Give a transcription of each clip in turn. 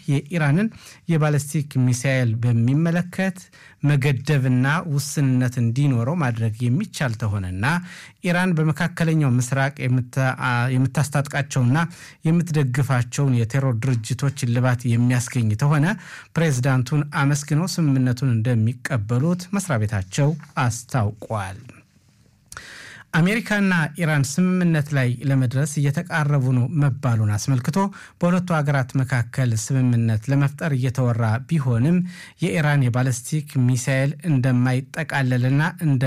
የኢራንን የባለስቲክ ሚሳኤል በሚመለከት መገደብና ውስንነት እንዲኖረው ማድረግ የሚቻል ተሆነና ኢራን በመካከለኛው ምስራቅ የምታስታጥቃቸውና የምትደግፋቸውን የቴሮር ድርጅቶች እልባት የሚያስገኝ ተሆነ ፕሬዝዳንቱን አመስግነው ስምምነቱን እንደሚቀበሉት መስሪያ ቤታቸው አስታውቋል። አሜሪካና ኢራን ስምምነት ላይ ለመድረስ እየተቃረቡ ነው መባሉን አስመልክቶ በሁለቱ ሀገራት መካከል ስምምነት ለመፍጠር እየተወራ ቢሆንም የኢራን የባለስቲክ ሚሳኤል እንደማይጠቃለልና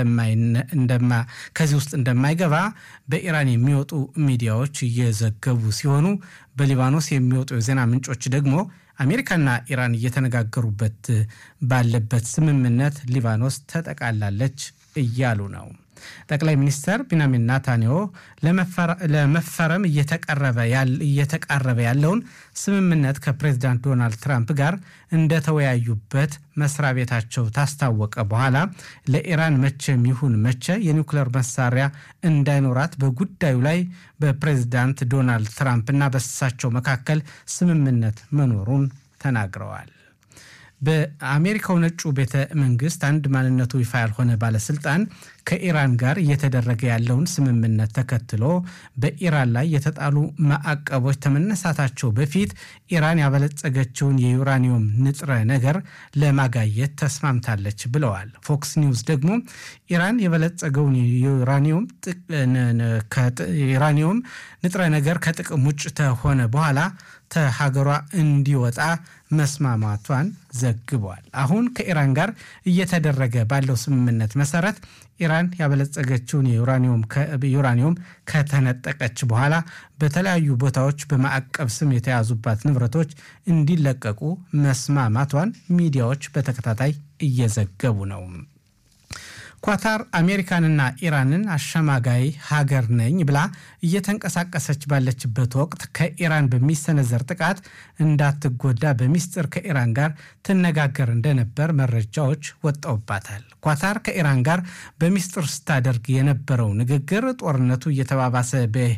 ከዚህ ውስጥ እንደማይገባ በኢራን የሚወጡ ሚዲያዎች እየዘገቡ ሲሆኑ በሊባኖስ የሚወጡ የዜና ምንጮች ደግሞ አሜሪካና ኢራን እየተነጋገሩበት ባለበት ስምምነት ሊባኖስ ተጠቃላለች እያሉ ነው። ጠቅላይ ሚኒስትር ቢንያሚን ናታንያሁ ለመፈረም እየተቃረበ ያለውን ስምምነት ከፕሬዚዳንት ዶናልድ ትራምፕ ጋር እንደተወያዩበት መስሪያ ቤታቸው ታስታወቀ በኋላ ለኢራን መቼም ይሁን መቼ የኒውክሌር መሳሪያ እንዳይኖራት በጉዳዩ ላይ በፕሬዚዳንት ዶናልድ ትራምፕና በእሳቸው መካከል ስምምነት መኖሩን ተናግረዋል። በአሜሪካው ነጩ ቤተ መንግስት አንድ ማንነቱ ይፋ ያልሆነ ባለስልጣን ከኢራን ጋር እየተደረገ ያለውን ስምምነት ተከትሎ በኢራን ላይ የተጣሉ ማዕቀቦች ከመነሳታቸው በፊት ኢራን ያበለጸገችውን የዩራኒየም ንጥረ ነገር ለማጋየት ተስማምታለች ብለዋል። ፎክስ ኒውስ ደግሞ ኢራን የበለጸገውን ዩራኒየም ንጥረ ነገር ከጥቅም ውጭ ከሆነ በኋላ ከሀገሯ እንዲወጣ መስማማቷን ዘግቧል። አሁን ከኢራን ጋር እየተደረገ ባለው ስምምነት መሰረት ኢራን ያበለጸገችውን ዩራኒየም ከተነጠቀች በኋላ በተለያዩ ቦታዎች በማዕቀብ ስም የተያዙባት ንብረቶች እንዲለቀቁ መስማማቷን ሚዲያዎች በተከታታይ እየዘገቡ ነው። ኳታር አሜሪካንና ኢራንን አሸማጋይ ሀገር ነኝ ብላ እየተንቀሳቀሰች ባለችበት ወቅት ከኢራን በሚሰነዘር ጥቃት እንዳትጎዳ በሚስጥር ከኢራን ጋር ትነጋገር እንደነበር መረጃዎች ወጣውባታል። ኳታር ከኢራን ጋር በሚስጥር ስታደርግ የነበረው ንግግር ጦርነቱ እየተባባሰ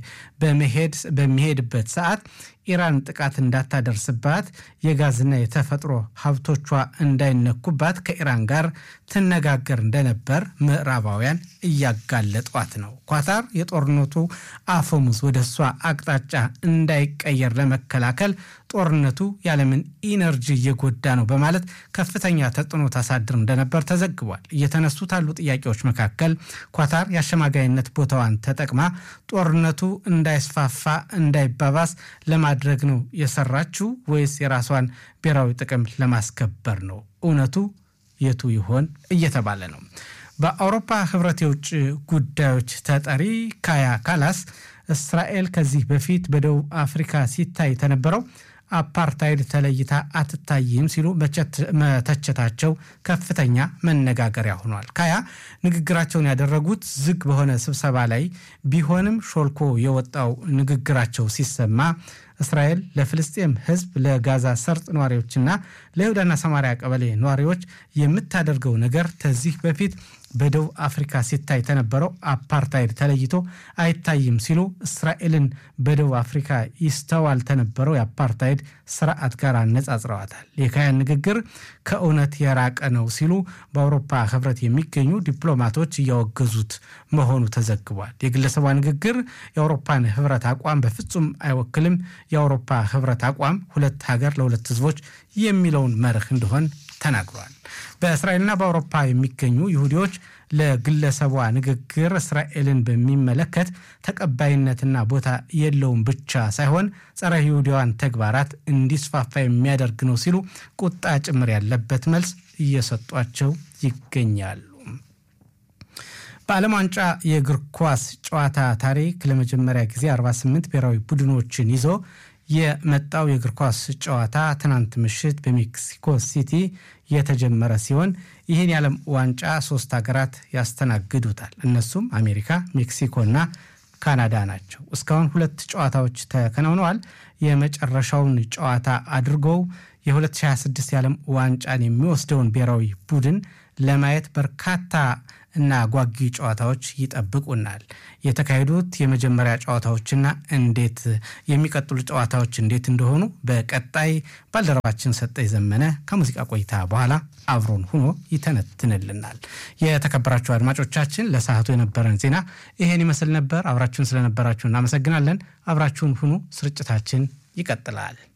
በሚሄድበት ሰዓት ኢራን ጥቃት እንዳታደርስባት የጋዝና የተፈጥሮ ሀብቶቿ እንዳይነኩባት ከኢራን ጋር ትነጋገር እንደነበር ምዕራባውያን እያጋለጧት ነው። ኳታር የጦርነቱ አፈሙዝ ወደ እሷ አቅጣጫ እንዳይቀየር ለመከላከል ጦርነቱ ያለምን ኢነርጂ እየጎዳ ነው በማለት ከፍተኛ ተጽዕኖ ታሳድር እንደነበር ተዘግቧል። እየተነሱት ያሉ ጥያቄዎች መካከል ኳታር የአሸማጋይነት ቦታዋን ተጠቅማ ጦርነቱ እንዳይስፋፋ እንዳይባባስ ለማድረግ ነው የሰራችው ወይስ የራሷን ብሔራዊ ጥቅም ለማስከበር ነው? እውነቱ የቱ ይሆን እየተባለ ነው። በአውሮፓ ህብረት የውጭ ጉዳዮች ተጠሪ ካያ ካላስ እስራኤል ከዚህ በፊት በደቡብ አፍሪካ ሲታይ ተነበረው አፓርታይድ ተለይታ አትታይም ሲሉ መተቸታቸው ከፍተኛ መነጋገሪያ ሆኗል። ካያ ንግግራቸውን ያደረጉት ዝግ በሆነ ስብሰባ ላይ ቢሆንም ሾልኮ የወጣው ንግግራቸው ሲሰማ እስራኤል ለፍልስጤም ህዝብ፣ ለጋዛ ሰርጥ ነዋሪዎችና ለይሁዳና ሰማሪያ ቀበሌ ነዋሪዎች የምታደርገው ነገር ከዚህ በፊት በደቡብ አፍሪካ ሲታይ ተነበረው አፓርታይድ ተለይቶ አይታይም ሲሉ እስራኤልን በደቡብ አፍሪካ ይስተዋል ተነበረው የአፓርታይድ ስርዓት ጋር አነጻጽረዋታል። የካያን ንግግር ከእውነት የራቀ ነው ሲሉ በአውሮፓ ህብረት የሚገኙ ዲፕሎማቶች እያወገዙት መሆኑ ተዘግቧል። የግለሰቧ ንግግር የአውሮፓን ህብረት አቋም በፍጹም አይወክልም። የአውሮፓ ህብረት አቋም ሁለት ሀገር ለሁለት ህዝቦች የሚለውን መርህ እንደሆን ተናግሯል። በእስራኤልና በአውሮፓ የሚገኙ ይሁዲዎች ለግለሰቧ ንግግር እስራኤልን በሚመለከት ተቀባይነትና ቦታ የለውም ብቻ ሳይሆን ጸረ ይሁዲዋን ተግባራት እንዲስፋፋ የሚያደርግ ነው ሲሉ ቁጣ ጭምር ያለበት መልስ እየሰጧቸው ይገኛሉ። በዓለም ዋንጫ የእግር ኳስ ጨዋታ ታሪክ ለመጀመሪያ ጊዜ 48 ብሔራዊ ቡድኖችን ይዞ የመጣው የእግር ኳስ ጨዋታ ትናንት ምሽት በሜክሲኮ ሲቲ የተጀመረ ሲሆን ይህን የዓለም ዋንጫ ሶስት ሀገራት ያስተናግዱታል። እነሱም አሜሪካ፣ ሜክሲኮና ካናዳ ናቸው። እስካሁን ሁለት ጨዋታዎች ተከናውነዋል። የመጨረሻውን ጨዋታ አድርገው የ2026 የዓለም ዋንጫን የሚወስደውን ብሔራዊ ቡድን ለማየት በርካታ እና ጓጊ ጨዋታዎች ይጠብቁናል። የተካሄዱት የመጀመሪያ ጨዋታዎችና እንዴት የሚቀጥሉ ጨዋታዎች እንዴት እንደሆኑ በቀጣይ ባልደረባችን ሰጠኝ ዘመነ ከሙዚቃ ቆይታ በኋላ አብሮን ሁኖ ይተነትንልናል። የተከበራችሁ አድማጮቻችን ለሰዓቱ የነበረን ዜና ይሄን ይመስል ነበር። አብራችሁን ስለነበራችሁ እናመሰግናለን። አብራችሁን ሁኑ። ስርጭታችን ይቀጥላል።